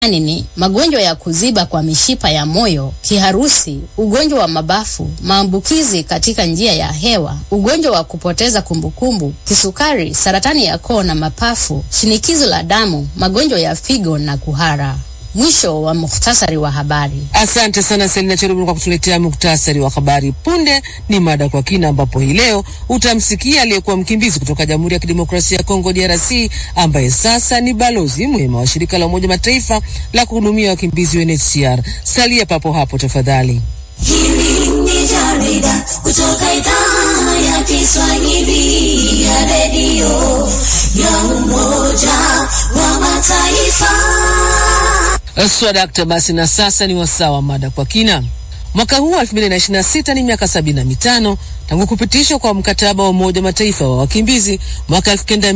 yaani ni magonjwa ya kuziba kwa mishipa ya moyo, kiharusi, ugonjwa wa mabafu, maambukizi katika njia ya hewa, ugonjwa wa kupoteza kumbukumbu, kisukari, saratani ya koo na mapafu, shinikizo la damu, magonjwa ya figo na kuhara. Mwisho wa muhtasari wa habari. Asante sana Selina Cherubini kwa kutuletea muktasari wa habari. Punde ni mada kwa kina, ambapo hii leo utamsikia aliyekuwa mkimbizi kutoka Jamhuri ya Kidemokrasia ya Kongo DRC, ambaye sasa ni balozi mwema wa shirika la Umoja Mataifa la kuhudumia wakimbizi UNHCR. Salia papo hapo tafadhali. Hili ni jarida kutoka idhaa ya Kiswahili ya redio ya Umoja wa Mataifa. Swadakta, basi na sasa ni wasaa wa mada kwa kina. Mwaka huu 2026 ni miaka sabini na mitano tangu kupitishwa kwa mkataba wa Umoja Mataifa wa wakimbizi mwaka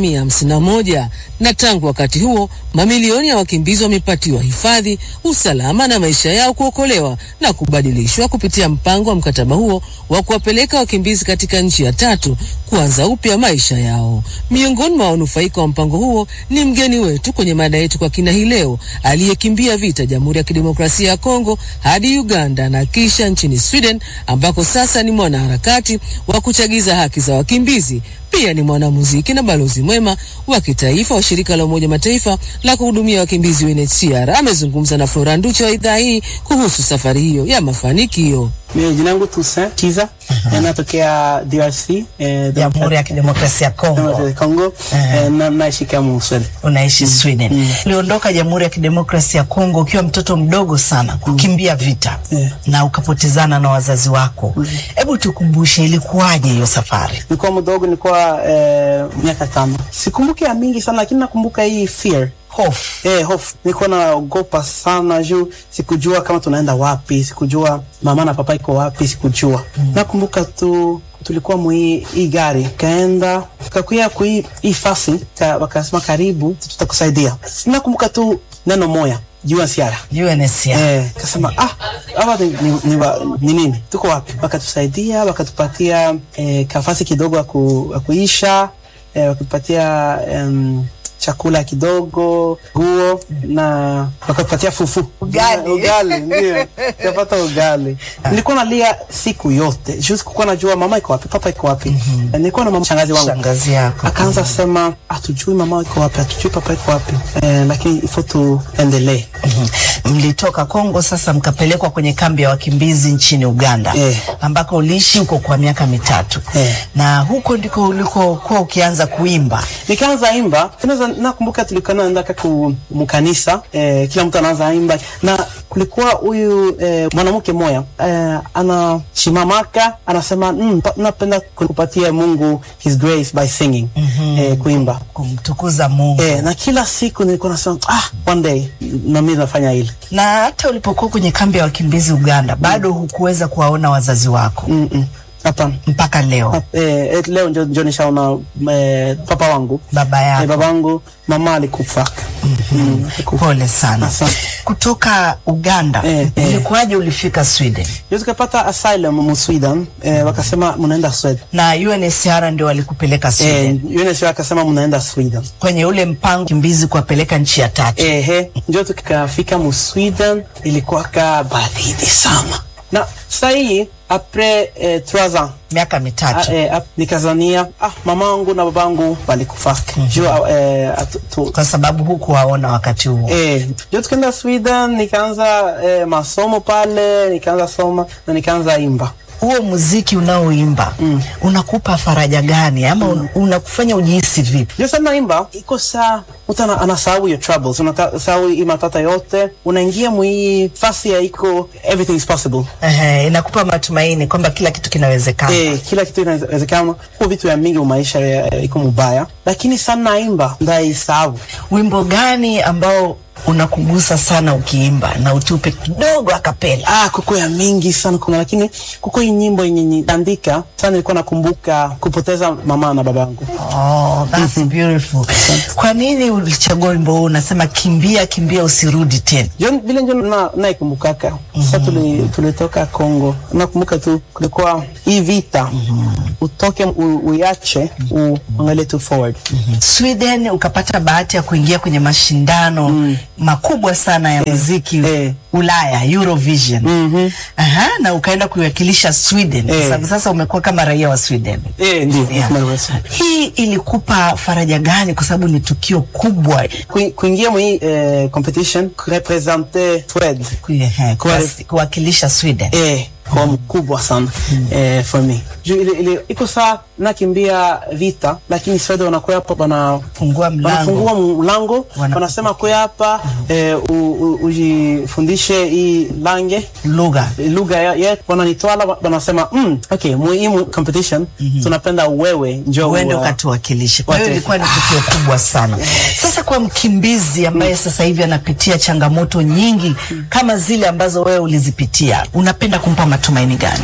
1951 na tangu wakati huo mamilioni ya wakimbizi wamepatiwa hifadhi, usalama na maisha yao kuokolewa na kubadilishwa kupitia mpango wa mkataba huo wa kuwapeleka wakimbizi katika nchi ya tatu kuanza upya maisha yao. Miongoni mwa wanufaika wa mpango huo ni mgeni wetu kwenye mada yetu kwa kina hii leo, aliyekimbia vita Jamhuri ya Kidemokrasia ya Kongo hadi Uganda na kisha nchini Sweden ambako sasa ni mwanaharakati wa kuchagiza haki za wakimbizi. Pia ni mwanamuziki na balozi mwema wa kitaifa wa shirika la Umoja Mataifa la kuhudumia wakimbizi UNHCR. Amezungumza na Flora Nducha wa idhaa hii kuhusu safari hiyo ya mafanikio. Mimi jina langu Toussaint Chiza, natokea DRC, eh, Jamhuri ya Kidemokrasia ya Kongo. Kongo, eh, na naishi kama Sweden. Unaishi Sweden. Uliondoka Jamhuri ya Kidemokrasia ya Kongo ukiwa mtoto mdogo sana kukimbia vita Yeah. na ukapotezana na wazazi wako. Hebu tukumbushe ilikuwaje hiyo safari? Nilikuwa mdogo, nilikuwa eh, miaka tano. Sikumbuki ya mingi sana, lakini nakumbuka hii fear Hofu. Eh, hofu. Nilikuwa naogopa sana juu sikujua kama tunaenda wapi, sikujua mama na papa iko wapi, sikujua. Nakumbuka tu tulikuwa mwi hii gari kaenda kakuya kui hii fasi ka, wakasema karibu tutakusaidia. Nakumbuka tu neno moya jua siara UNHCR. Eh, kasema ah, hawa ni, ni, ni, wa- ni nini? Tuko wapi? Wakatusaidia, wakatupatia eh, kafasi kidogo ya ku, ya kuisha eh, wakatupatia em, chakula kidogo, nguo na wakatupatia fufu Ugali. ugali ndio tukapata ugali. Nilikuwa nalia siku yote, juu sikukuwa najua mama iko wapi, papa iko wapi. Eh, Nilikuwa na mama shangazi wangu Shangazi yako. akaanza sema hatujui mama iko wapi, hatujui papa iko wapi eh, lakini ifo tuendelee. Mlitoka Kongo sasa mkapelekwa kwenye kambi ya wakimbizi nchini Uganda Eh. ambako uliishi huko kwa miaka mitatu Eh. na huko ndiko ulikokuwa ukianza kuimba. nikaanza imba tunaweza nakumbuka tulikuwa naenda ku mkanisa eh, kila mtu anaanza imba na kulikuwa huyu eh, mwanamke moya eh, anashimamaka anasema mm, pa- napenda kupatia Mungu his grace by singing eh, kuimba kumtukuza Mungu. eh, na kila siku nilikuwa nasema ah, one day na mimi nafanya hili Na hata ulipokuwa kwenye kambi ya wakimbizi Uganda bado hukuweza kuwaona wazazi wako mm -mm. Hapana. mpaka leo. Eh, eh, leo ndio ndio nishaona eh, papa wangu Baba eh, yako baba wangu mama alikufa mm, alikufa. pole sana. Asante. Kutoka Uganda Eh, eh. ilikuwaje ulifika Sweden? Ndio tukapata asylum mu Sweden eh, wakasema mnaenda Sweden. Na UNHCR ndio walikupeleka Eh, Sweden UNHCR akasema mnaenda Sweden. kwenye ule mpango kimbizi kuwapeleka nchi ya tatu. Ehe, ndio tukafika mu Sweden, ilikuwa ka baridi sana. Na sasa hii apres eh, trois ans miaka mitatu. Ah, eh, ap- nikazania ah, mamangu na babangu walikufa juu eh, atu- tu- kwa sababu hukuwaona wakati huo. Eh, ndio tukaenda Sweden, nikaanza eh, masomo pale, nikaanza soma na nikaanza imba. Huo muziki unaoimba unakupa faraja gani ama un, unakufanya ujihisi vipi? Ndio sana naimba iko saa mtu ana- anasahau your troubles, unasahau hii matata yote, unaingia mwii fasi ya iko everything is possible. Ehe, inakupa matumaini kwamba kila kitu kinawezekana. Eh, kila kitu inawezekana. Kwa vitu ya mingi maisha ya- iko mubaya, lakini sana naimba ndaisahau. Wimbo gani ambao unakugusa sana ukiimba na utupe kidogo akapela? Ah, kuko ya mingi sana kuna, lakini kuko hii nyimbo yenye niandika sana, nilikuwa nakumbuka kupoteza mama na babangu. Oh, that's beautiful. Kwa nini ulichagua wimbo huu? Unasema kimbia kimbia usirudi tena. John, vile njo na naikumbukaka sasa tuli, tulitoka Kongo, nakumbuka tu kulikuwa hii vita utoke u, uiache uangalie tu forward Sweden ukapata bahati ya kuingia kwenye mashindano makubwa sana ya muziki eh. Ulaya, Eurovision. Aha, na ukaenda kuiwakilisha Sweden. Eh. Sasa, sasa umekuwa kama raia wa Sweden. Eh, ndio. Yeah. Hii ilikupa faraja gani? Kwa sababu ni tukio kubwa Kui- kuingia mwi eh, competition kurepresente Sweden Ehe, Kwa- kuwas- kuwakilisha Sweden. eh, kwa mkubwa sana eh, for me juu ile, ile iko saa nakimbia vita lakini Sweden wanakuwa hapa bana Fungua mlango. wanafungua mlango Wana- wanasema kuya hapa eh, u- u- ujifundishe hii lange Lugha. lugha ya- yetu wananitwala wa- wanasema mm, okay muhimu competition tunapenda wewe njoo uende wa- ukatuwakilishe. Kwa hiyo Wate- ilikuwa ni tukio kubwa sana. Sasa kwa mkimbizi ambaye sasa hivi anapitia changamoto nyingi kama zile ambazo wewe ulizipitia, unapenda kumpa matumaini gani?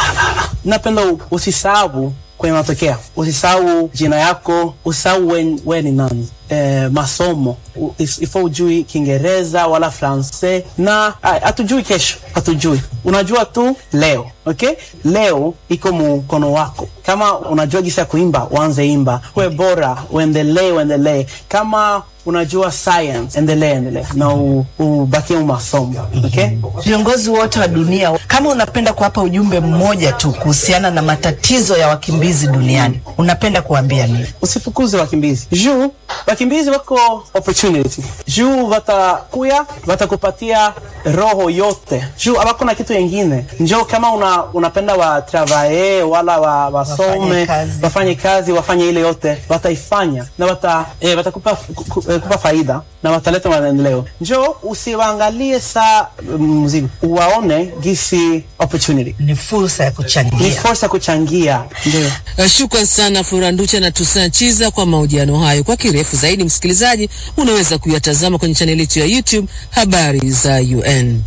napenda u- usisahau kwenye matokeo, usisahau jina yako, usisahau we, we ni nani. Eh, masomo U- is- ifo ujui Kiingereza wala Francais na ah, hatujui kesho, hatujui. Unajua tu leo, okay? Leo iko mkono wako. Kama unajua gisi ya kuimba, uanze imba, uwe bora, uendelee, uendelee. Kama unajua science, endelee, endelee na u- ubakie masomo, okay? Viongozi wote wa dunia, kama unapenda kuwapa ujumbe mmoja tu kuhusiana na matatizo ya wakimbizi duniani, unapenda kuambia nini? usifukuze wakimbizi juu wakimbizi wako opportunity juu watakuya watakupatia roho yote juu hawakuna kitu yengine njo kama una, unapenda watravaye wala wa, wasome Wafanye kazi. wafanye kazi wafanye ile yote wataifanya na wata, eh, watakupa ku- ku- eh, kupa faida na wataleta maendeleo njo usiwaangalie saa mzigo uwaone gisi opportunity Ni fursa ya ni kuchangia. fursa ya kuchangia ndio Uh, Shukran sana Flora Nducha na Tusaa Chiza kwa mahojiano hayo. Kwa kirefu zaidi, msikilizaji, unaweza kuyatazama kwenye chaneli yetu ya YouTube habari za UN.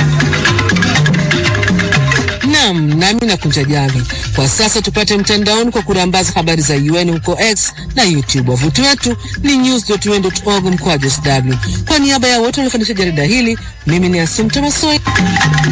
Naam, nami nakunja jamvi kwa sasa. Tupate mtandaoni kwa kurambaza habari za UN huko X na YouTube. Wavuti wetu ni news.un.org mkwaju sw. Kwa niaba ya wote waliofanikisha jarida hili, mimi ni Asim Tamasoi.